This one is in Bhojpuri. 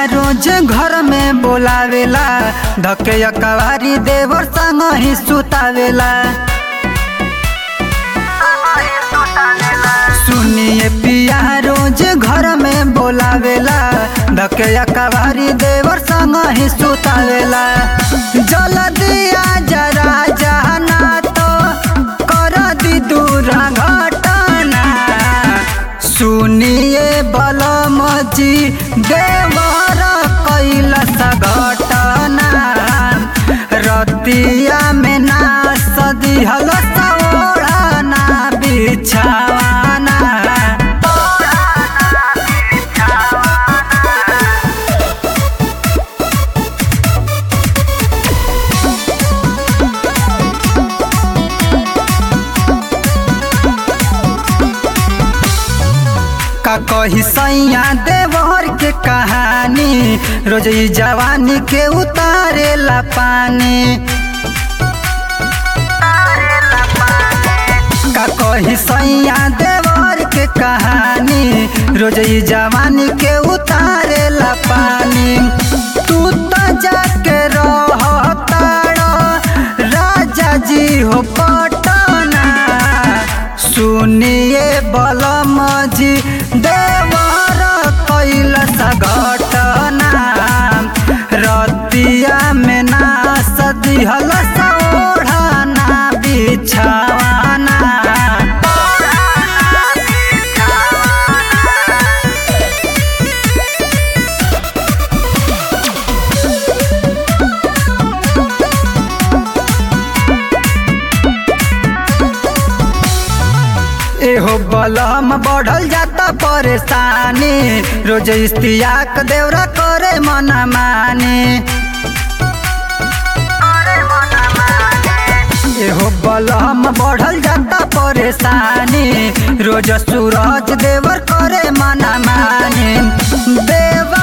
रोज घर में बोलावेला धके कवारी देवर संग ही सुतावेला सुनिए पिया रोज घर में बोलावेला धके कवारी देवर संग ही सुतावेला जल दिया जरा जाना तो कर दी दूर घटना सुनिए बलम जी देवर कैलस घटना रतिया में ना सदिहल सौड़ना बिछावाना का कही सैया देवर के कहानी रोज ई जवानी के उतारे ला पानी का कही सैया देवर के कहानी रोज ई जवानी के उतारे ला पानी तू तो जाके रह राजा जी हो पटना सुनिए बलम जी देवर कैलस घटना रतिया में ना सदिहल सौढ़ना बिछावाना एहो बलम बढ़ल जाता परेशानी रोज इस्तियाक देवरा करे मना मानी एहो बलम बढ़ल जाता परेशानी रोज सूरज देवर करे मना मानी देवा